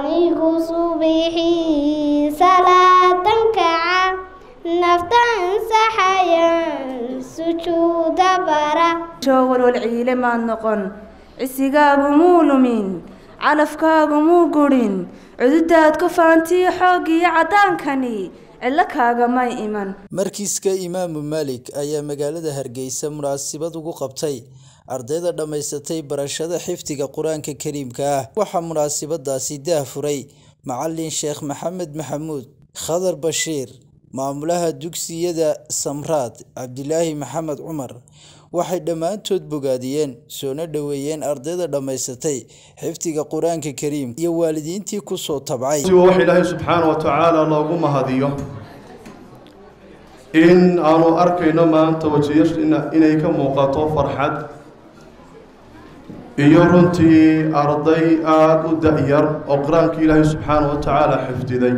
anigu subixii salaadan kaca naftan saxayan sujuuda bara walwal ciile maad noqon cisigaagu muu lumin calafkaagu muu gudhin cududaad ku faantiyo xooggiyo caddaankani cidlo kaagamay iman markiiska imaamu maalik ayaa magaalada hargeysa munaasabad ugu qabtay ardayda dhammaysatay barashada xifdiga qur-aanka kariimka ah waxaa munaasabadaasi daah furay macalin sheekh maxamed maxamuud khadar bashiir maamulaha dugsiyada samraad cabdilaahi maxamed cumar waxay dhammaantood bogaadiyeen soona dhoweeyeen ardayda dhammaysatay xifdiga qur-aanka kariim iyo waalidiintii kusoo tabcay wax ilaahay subxaana wa tacaala loogu mahadiyo in aanu arkayno maanta wajiya inay ka muuqato farxad iyo runtii arday aada u da-yar oo qur-aanka ilaahay subxaana wa tacaala xifdiday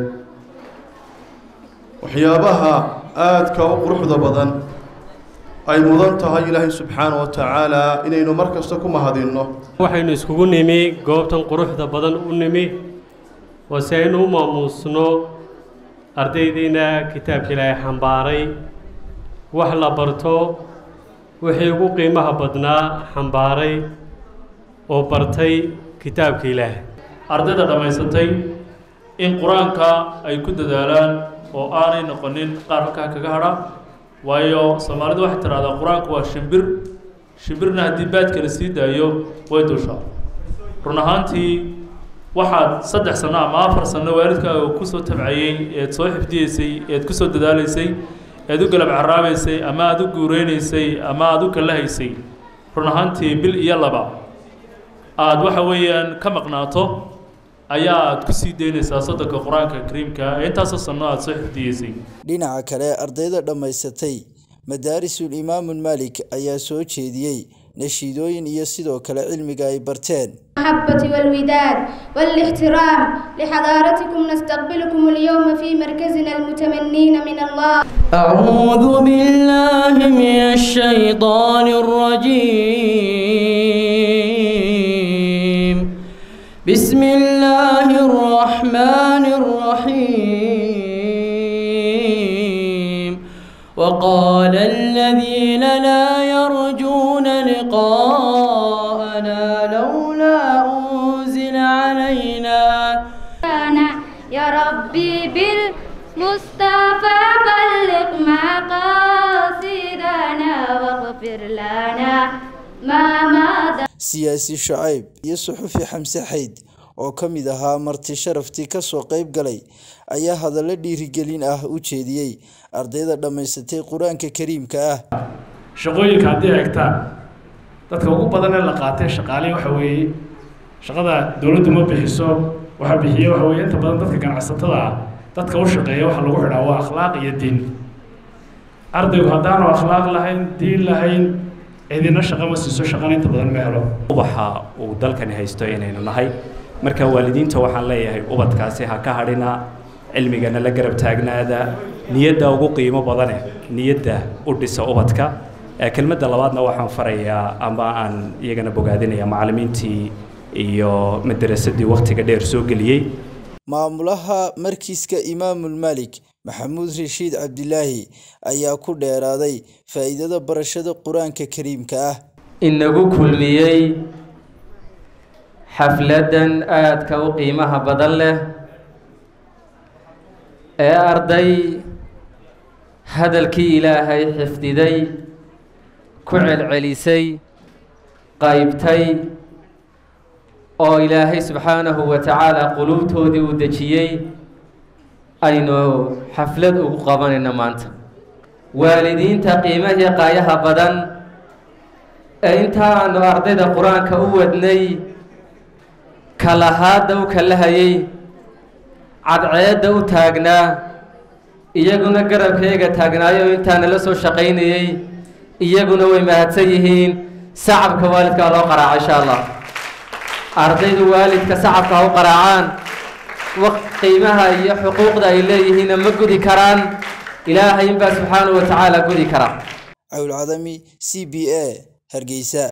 waxyaabaha aadka u quruxda badan ay mudan tahay ilaahay subxaana wa tacaala inaynu mar kasta ku mahadinno waxaynu iskugu nimi goobtan quruxda badan u nimi oo si aynu u maamuusno ardaydiina kitaabka ilaahay xambaaray wax la barto wixii ugu qiimaha badnaa xambaaray oo bartay kitaabka ilaahay ardayda dhammaysatay in qur-aanka ay ku dadaalaan oo aanay noqonin qaar halkaa kaga hadha waayo soomaalidu waxay tidhahdaa qur-aanku waa shimbir shimbirna haddii baadka la sii daayo way dushaa run ahaantii waxaad saddex sanno ama afar sanno waalidkaaga kusoo tabcayey eed soo xifdiyeysay eed kusoo dadaalaysay eed u galab caraabaysay ama aada u guureynaysay ama aada u kallahaysay run ahaantii bil iyo laba aada waxa weeyaan ka maqnaato ayaa aad ku sii daynaysaa soddonka qur-aanka kariimka ee intaasoo sanno aada soo xifdiyeysay dhinaca kale ardayda dhammaysatay madaarisul imaamu maalik ayaa soo jeediyey nashiidooyin iyo sidoo kale cilmiga ay barteen المحبة والوداد والاحترام لحضارتكم نستقبلكم اليوم في مركزنا المتمنين من الله أعوذ بالله من الشيطان الرجيم بسم الله الرحمن الرحيم وقال الذين لا يرجون لقاءنا لولا أنزل علينا يا ربي بالمصطفى بلغ مقاصدنا واغفر لنا ما مضى siyaasi shacayb iyo suxufi xamse xayd oo ka mid ahaa marti sharaftii kasoo qayb galay ayaa hadallo dhiirigelin ah u jeediyey ardayda dhammaysatay qur-aanka kariimka ah shaqooyinka haddii eegtaan dadka ugu badan ee la qaatay shaqaale waxa weeye shaqada dowladdu ma bixiso waxa bixiye waxa weeye inta badan dadka ganacsatada ah dadka u shaqeeya waxa lagu xidhaa waa akhlaaq iyo diin ardaygu haddaanu akhlaaq lahayn diin lahayn cidina shaqo ma siiso shaqana inta badan ma helo ubaxa uu dalkani haysto inaynu nahay marka waalidiinta waxaan leeyahay ubadkaasi ha ka hadhina cilmigana la garab taagnaada niyadda ugu qiimo badane niyadda u dhisa ubadka kelmadda labaadna waxaan farayaa ama aan iyagana bogaadinaya macallimiintii iyo madarasadii wakhtiga dheer soo geliyey maamulaha markiiska imaamul maalik maxamuud rashiid cabdilaahi ayaa ku dheeraaday faa'iidada barashada qur-aanka kariimka ah inagu kulmiyey xafladdan aadka u qiimaha badan leh ee arday hadalkii ilaahay xifdiday ku celcelisay qaybtay oo ilaahay subxaanahu wa tacaala quluubtoodii uu dejiyey aynu xaflad ugu qabanayno maanta waalidiinta qiimahii qaayaha badan ee intaanu ardayda qur-aanka u wadnay kalahaadda u kalahayey cadceedda u taagnaa iyaguna garabkayga taagnaayo intaana la soo shaqaynayey iyaguna way mahadsan yihiin sacabka waalidkaa loo qaraaco insha allah ardaydu waalidka sacabka ha u qaraacaan qiimaha iyo xuquuqda ay leeyihiinna ma gudi karaan ilaahay inbaa subxaanahu wa tacaala gudi kara cawlcadami c b a hargeysa